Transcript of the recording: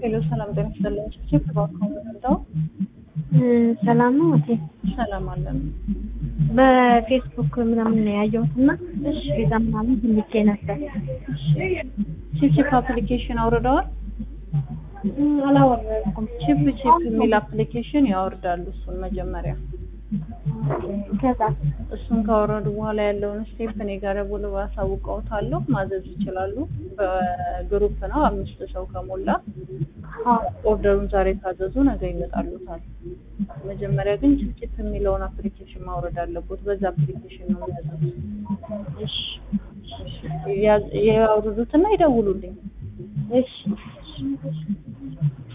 ሄሎ ሰላም ጤና ይስጥልኝ። ቺፕ እባክዎ ምንድነው? ሰላም ነው እቴ። ሰላም አለን። በፌስቡክ ምናምን ነው ያየሁት እና ቤዛ ምናምን ትልኬ ነበር። ቺፕ ቺፕ አፕሊኬሽን አውርደዋል? እም፣ አላወረድኩም። ቺፕ ቺፕ የሚል አፕሊኬሽን ያወርዳሉ። እሱን መጀመሪያ ከዛ እሱን ካወረዱ በኋላ ያለውን ስቴፕ እኔ ጋር ደውለው አሳውቀውታለሁ። ማዘዝ ይችላሉ። በግሩፕ ነው አምስት ሰው ከሞላ ኦርደሩን ዛሬ ካዘዙ ነገ ይመጣሉታል። መጀመሪያ ግን ቺፕ ቺፕ የሚለውን አፕሊኬሽን ማውረድ አለቦት። በዛ አፕሊኬሽን ነው የሚያዘዙት። እሺ ያውርዱትና ይደውሉልኝ። እሺ